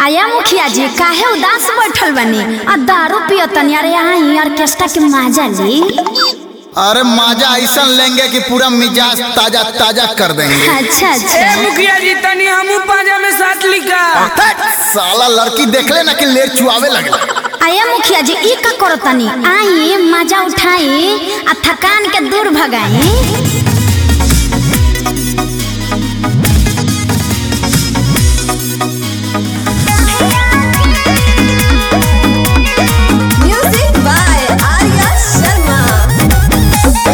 आया मुखिया जी काहे उदास बैठल बनी आ दारू पियो तनी अरे यहाँ ऑर्केस्ट्रा के मजा ली अरे मजा ऐसा लेंगे कि पूरा मिजाज ताजा ताजा कर देंगे अच्छा ए अच्छा मुखिया जी तनी हमू पाजा में साथ लिखा हट, साला लड़की देख ले ना कि लेर चुआवे लगे आया मुखिया जी ई का करो तनी आई मजा उठाई आ थकान के दूर भगाई Music by Arya Sharma.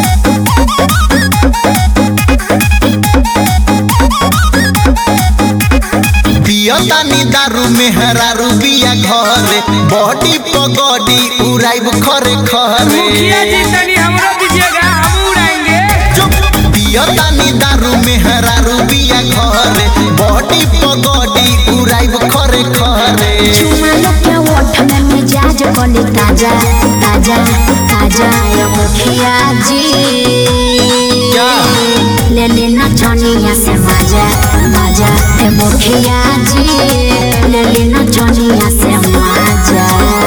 पियतानी दारू में हरारू बिया घरे बॉडी पगड़ी उड़ाइब खरे खरे मुखिया जी तनी हमरो दीजिएगा हम उड़ाएंगे चुप पियतानी दारू में हरारू बिया घरे बॉडी पगड़ी उड़ाइब खरे खरे चुमा लो के ओठ में मिजाज कोली ताजा ताजा ताजा या मुखिया जी क्या ले लेना चनिया से मजा मजा ए मुखिया जी ले लेना चनिया से मजा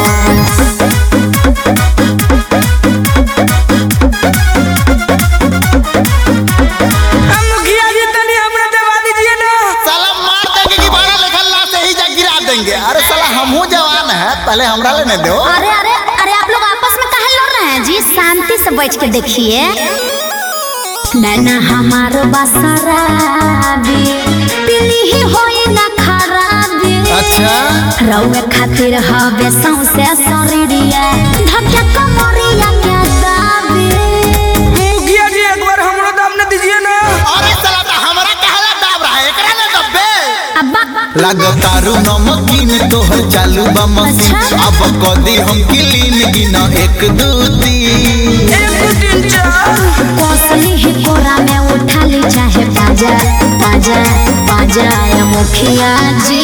हम मुखिया जी तनी हमरा दबा दीजिए ना साला मार देंगे कि बारह लेखन ला से ही जा गिरा देंगे अरे साला हमहू जवान है पहले हमरा लेने दो अरे अरे अरे आप लोग आपस में काहे लड़ रहे हैं जी शांति से बैठ के देखिए नैना हमार बसराबी पीली ही होई ना खराबी अच्छा रउए खातिर हवे सौसे शरीरिया धक्का कमरिया के दाबी मुखिया जी एक बार हमरो दाम न दीजिए ना अरे साला तो हमरा कहला दाब रहा है एकरा ने दबे अब्बा लागतारू नमकीन तोहर चालू बा मशीन अच्छा। अब कदी हम क्लीन गिना एक दू तीन एक दो तीन चार कोसली ही कोरा में उठा ली चाहे पाजा पाजा पाजा या मुखिया जी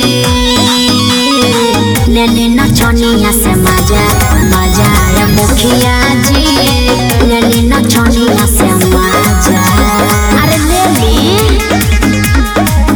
ले लेना चनिया से मजा मजा या मुखिया जी ले लेना चनिया से मजा अरे ले ली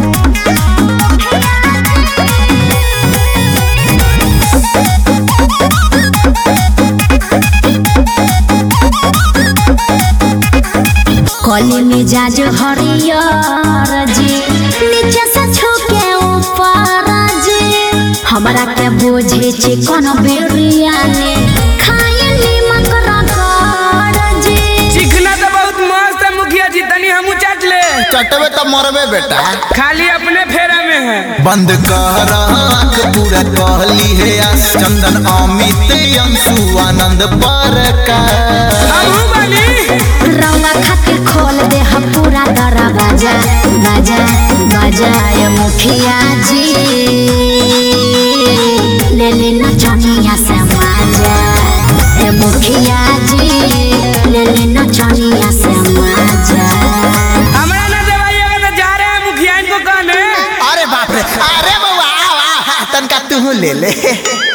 कली मिजाज हरियर जी नीचे से छूके ऊपर जी हमरा के बुझे छी कोनो बिरियानी खाए नीमक रगड़ जी चिकना तो बहुत मस्त है मुखिया जी तनी हमू चाट ले चटवे तो मरबे बेटा खाली अपने फेरा में है बंद कर आँख पूरा कहली है आस चंदन अमित अंशु आनंद पर का हमू बनी रौआ खातिर खोल दे हम पूरा दरवाजा बाजा बाजा ये मुखिया जी ले लेना चनिया से मजा ए मुखिया जी ले लेना चनिया से मजा हमरा ना दबाइएगा तो जा रहे हैं मुखिया इनको कहने अरे बाप रे अरे बउआ आ, आ, आ, तनका तू ले ले